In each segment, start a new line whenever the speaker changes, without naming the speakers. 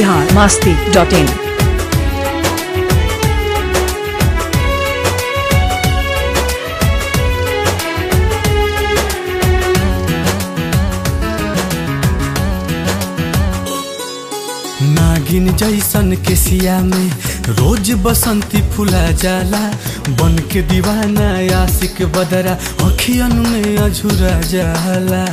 Bihar Masti dot in
नागिन जैसन के सिया में रोज बसंती फुला जाला बन के दीवाना आशिक बदरा अखियन में अझुरा जाला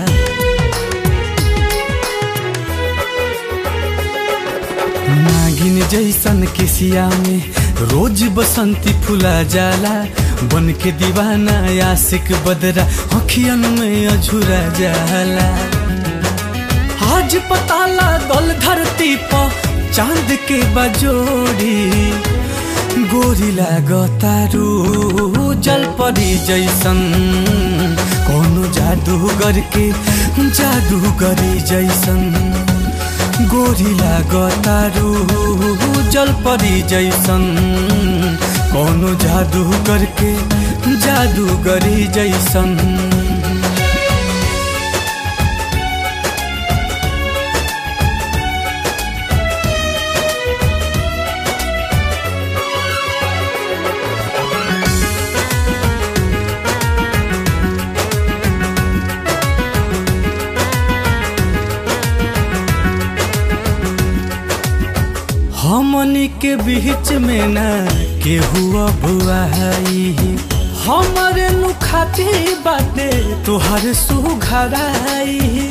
नागिन जैसन के सिया में रोज बसंती फुला जाला बन के दीवाना आशिक बदरा अखियन में अझुरा जाला आज पता लागल धरती पर चांद के बजोड़ी गोरी लागतारू जल परी जैसन कोनो जादूगर के जादूगरी जैसन गोरी लागतारू जल परी जैसन कोनो जादूगर के जादूगरी जैसन हमनी के बीच में ना केहू अब आई हमरे नु खाती बाटे तोहर सुघराई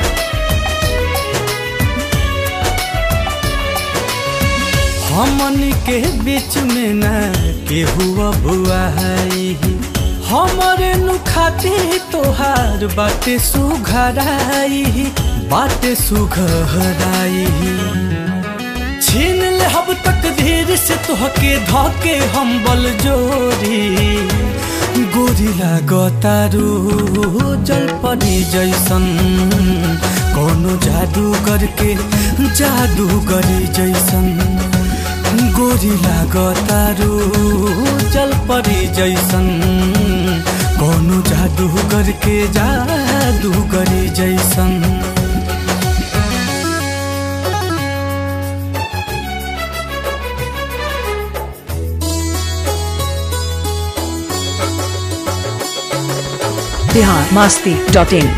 हमनी के बीच में ना केहू अब आई हमरे नु खाती तोहार बाटे सुघराई बाटे सुघराई छीन ले हब तक धीर से तोहके धके हम बल जोरी गोरी लागतारू जल परी जैसन कोनो जादू करके जादू करी जैसन गोरी लागतारू जल परी जैसन कोनो जादू करके जादू करी जैसन
बिहार मास्ती डॉट इन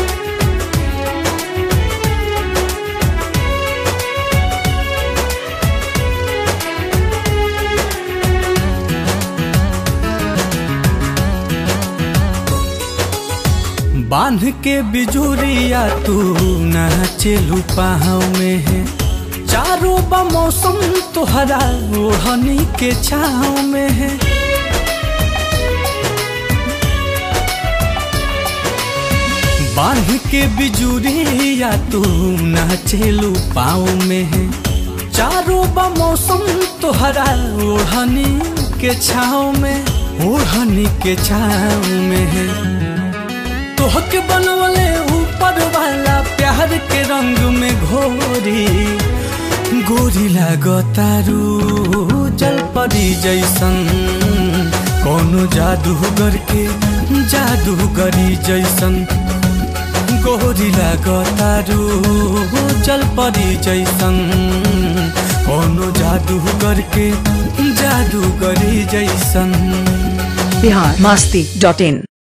बांध के बिजुरिया तू नाचे लुपाव में है चारों बा मौसम तोहरा ओढ़नी के छाव में है बांध के बिजुरिया तू नाचे लुपाव में है चारों बा मौसम तोहरा ओढ़नी के छाव में ओढ़नी के छाव में है तोहके बनवले ऊपर वाला प्यार के रंग में घोरी गोरी लागतारू जल परी जैसन कोनो जादूगर के जादूगरी जैसन गोरी लागतारू जल परी जैसन कोनो जादूगर के जादूगरी जैसन
बिहार मास्ती डॉट इन